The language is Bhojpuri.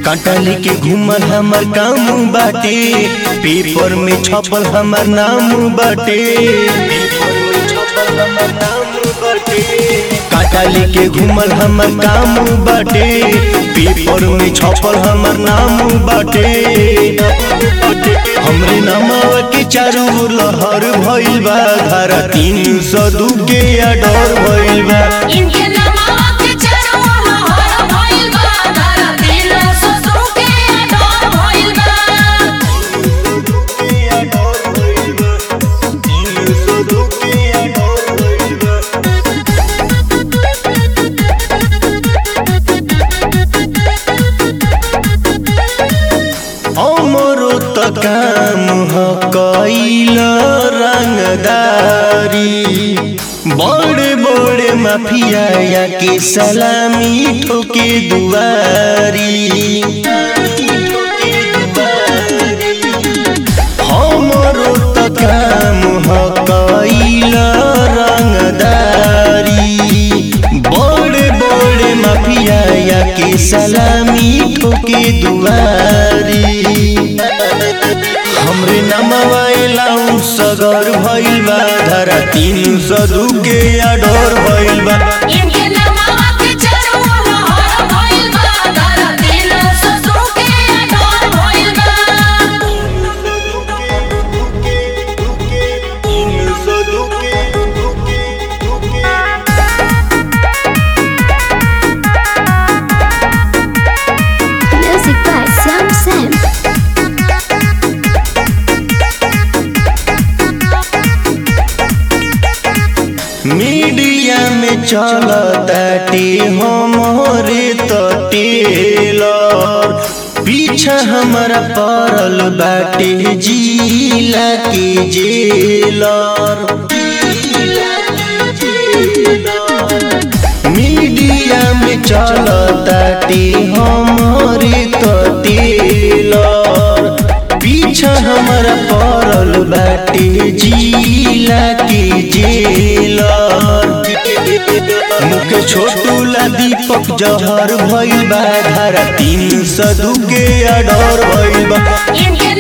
कांटा लेके घूमल हमर काम बाटे पेपर में छपल हमर नाम बाटे कांटा लेके घूमल हमर काम बाटे पेपर में छपल हमर नाम बाटे हमरे नामवा के चारू ओर लहर भइल बा धारा तीन सौ दू के अडर भइल बा इनके नामावा के चारों लहर भइल बा धारा तीन सौ दू के अडर भइल बा हमरो त काम ह कैल रंगदारी बड़े बड़े माफिया या के सलामी ठोके दुआरी हमरो त काम ह कैल रंगदारी बड़े बड़े माफिया या के सलामी ठोके दुआरी हमरे नमवा एलाउ सगर भइल बा धारा तीन सौ दू के अडर भइल बा इनके नामावा के चारों लहर भइल बा धारा तीन सौ दू के अडर भइल बा Music by Sam Sam. Media में चलताटे हमरे त टेलर पीछा हमारा पड़ल बाटे जिला के जेलर मीडिया में चलताटे हमरे त टेलर पीछा हमारा पड़ल बाटे जिला के जेलर मुके छोटू ला दीपक जहर भइल बा धारा तीन सौ दू के अडर भइल बा इनके